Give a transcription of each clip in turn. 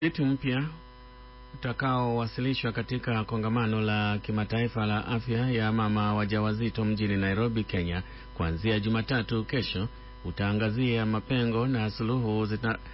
Eti mpya utakaowasilishwa katika kongamano la kimataifa la afya ya mama wajawazito mjini Nairobi, Kenya, kuanzia Jumatatu kesho utaangazia mapengo na suluhu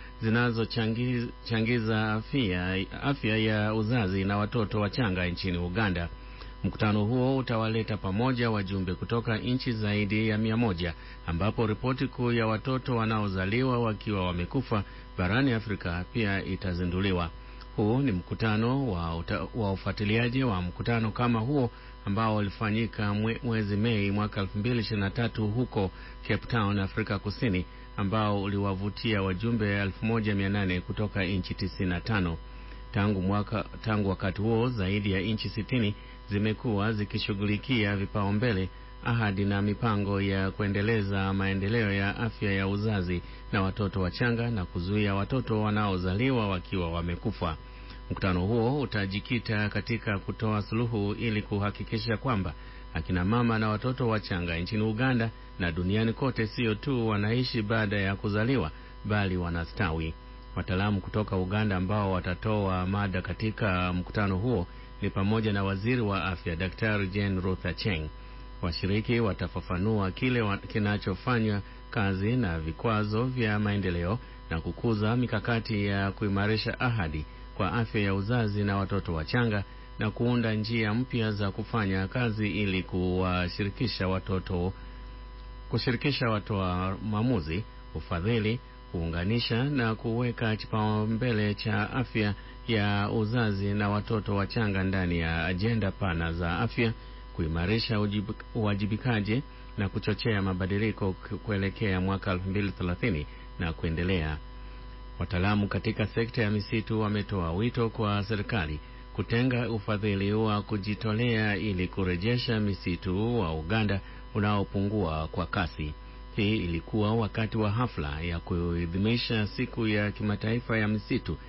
zinazochangiza afya, afya ya uzazi na watoto wachanga nchini Uganda. Mkutano huo utawaleta pamoja wajumbe kutoka nchi zaidi ya mia moja ambapo ripoti kuu ya watoto wanaozaliwa wakiwa wamekufa barani Afrika pia itazinduliwa. Huu ni mkutano wa, wa ufuatiliaji wa mkutano kama huo ambao ulifanyika mwe, mwezi Mei mwaka 2023 huko Cape Town, Afrika Kusini, ambao uliwavutia wajumbe 1800 kutoka nchi 95. Tangu mwaka, tangu wakati huo zaidi ya nchi sitini zimekuwa zikishughulikia vipaumbele, ahadi na mipango ya kuendeleza maendeleo ya afya ya uzazi na watoto wachanga na kuzuia watoto wanaozaliwa wakiwa wamekufa. Mkutano huo utajikita katika kutoa suluhu ili kuhakikisha kwamba akina mama na watoto wachanga nchini Uganda na duniani kote sio tu wanaishi baada ya kuzaliwa bali wanastawi. Wataalamu kutoka Uganda ambao watatoa mada katika mkutano huo ni pamoja na waziri wa afya Daktari Jane Ruth Acheng. Washiriki watafafanua kile wa, kinachofanywa kazi na vikwazo vya maendeleo na kukuza mikakati ya kuimarisha ahadi kwa afya ya uzazi na watoto wachanga na kuunda njia mpya za kufanya kazi ili kuwashirikisha watoto kushirikisha watoa maamuzi, ufadhili, kuunganisha na kuweka kipaumbele cha afya ya uzazi na watoto wachanga ndani ya ajenda pana za afya, kuimarisha uwajibikaji na kuchochea mabadiliko kuelekea mwaka 2030 na kuendelea. Wataalamu katika sekta ya misitu wametoa wito kwa serikali kutenga ufadhili wa kujitolea ili kurejesha misitu wa Uganda unaopungua kwa kasi. Hii ilikuwa wakati wa hafla ya kuadhimisha siku ya kimataifa ya misitu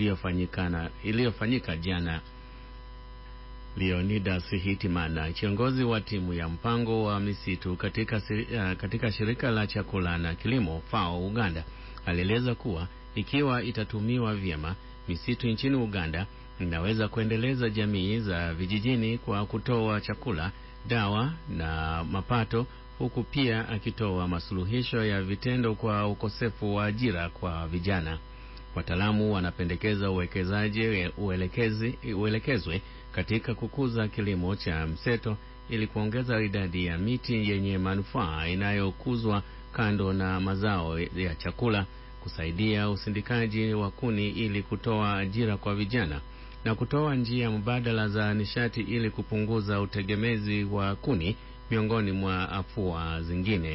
iliyofanyika jana. Leonidas Hitimana, kiongozi wa timu ya mpango wa misitu katika, uh, katika shirika la chakula na kilimo FAO Uganda, alieleza kuwa ikiwa itatumiwa vyema, misitu nchini Uganda inaweza kuendeleza jamii za vijijini kwa kutoa chakula, dawa na mapato, huku pia akitoa masuluhisho ya vitendo kwa ukosefu wa ajira kwa vijana. Wataalamu wanapendekeza uwekezaji uelekezi, uelekezwe katika kukuza kilimo cha mseto ili kuongeza idadi ya miti yenye manufaa inayokuzwa kando na mazao ya chakula, kusaidia usindikaji wa kuni ili kutoa ajira kwa vijana na kutoa njia mbadala za nishati ili kupunguza utegemezi wa kuni miongoni mwa afua zingine.